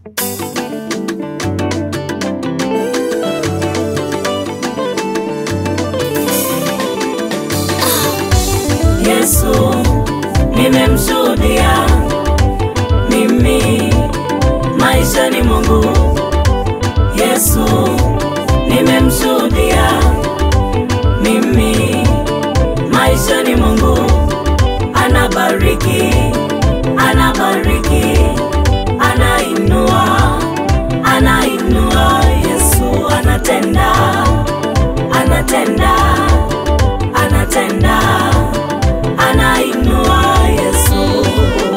Yesu nimemshuhudia mimi maisha ni Mungu. Yesu nimemshuhudia mimi maisha ni Mungu, anabariki, anabariki, anainua, anainua. Yesu anatenda, anatenda, anatenda, anainua. Yesu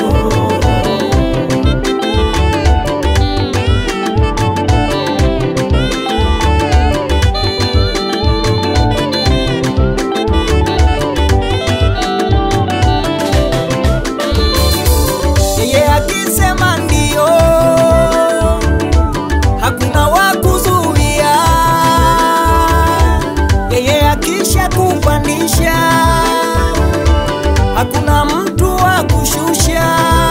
yeye akisema ndio, hakuna wa kuzuia. Yeye akisha kupandisha, hakuna mtu wa kushusha.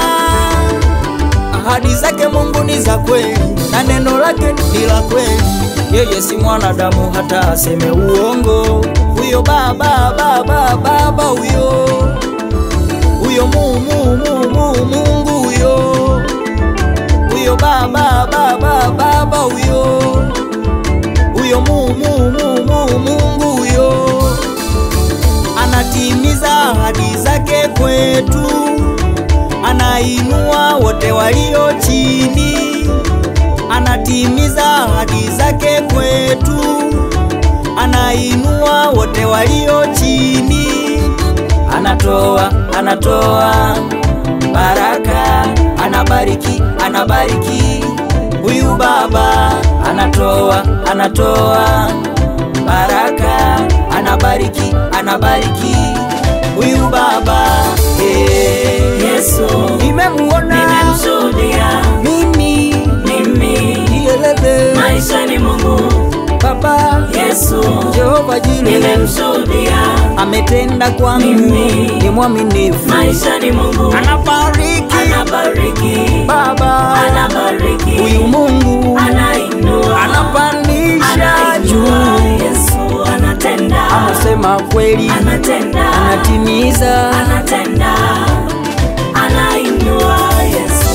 Ahadi zake Mungu ni za kweli na neno lake ni la kweli. Yeye si mwanadamu hata aseme uongo. Huyo baba baba baba huyo huyo mu mu mu mu Mungu huyo huyo baba baba baba huyo huyo mu mu mu mu Mungu huyo anatimiza ahadi zake kwetu, anainua wote walio chini, anatimiza ahadi zake kwetu, anainua wote walio chini anatoa anatoa baraka anabariki anabariki huyu baba anatoa anatoa baraka anabariki anabariki huyu baba hey. Yesu nimemuona nimemshuhudia mimi mimi yelele maisha ni Mungu. baba Yesu Jehova Jire nimemshuhudia ametenda kwangu Mimi. ni mwaminifu maisha ni Mungu, anabariki anabariki, baba anabariki, huyu Mungu anainua, anapandisha anainua. juu, Yesu anatenda, anasema kweli, anatenda, anatimiza. anatenda, anainua. Yesu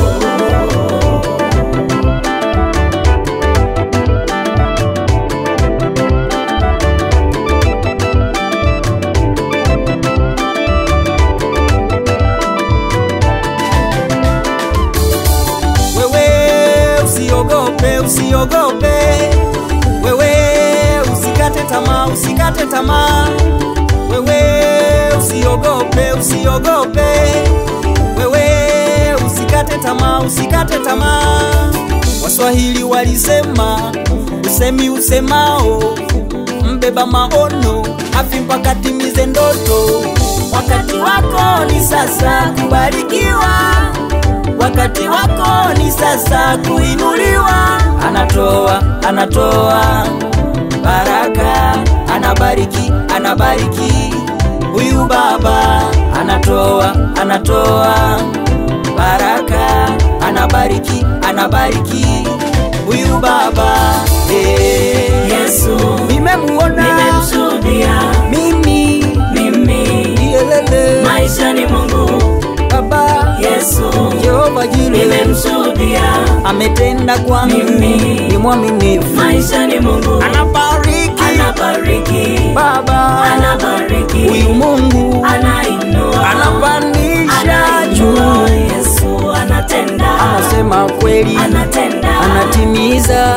Wewe usiogope, usiogope, wewe usikate tamaa, usikate tamaa, wewe usiogope, usiogope, wewe usikate tamaa, usikate tamaa. Waswahili walisema usemi usemao mbeba maono afi mpaka timize ndoto. Wakati wako ni sasa kubarikiwa wakati wako ni sasa kuinuliwa. Anatoa, anatoa baraka, anabariki, anabariki huyu baba. Anatoa, anatoa baraka, anabariki, anabariki huyu baba. Hey, Yesu nimemuona nimemshuhudia mimi mimi, yelele maisha ni Mungu. baba Yesu Jehova Jire nimemshuhudia ametenda kwangu, Mimi. ni mwaminifu, maisha ni Mungu, anabariki anabariki, baba anabariki, huyu Mungu anainua, anapandisha anainua. juu, Yesu anatenda, anasema kweli, anatenda, anatimiza.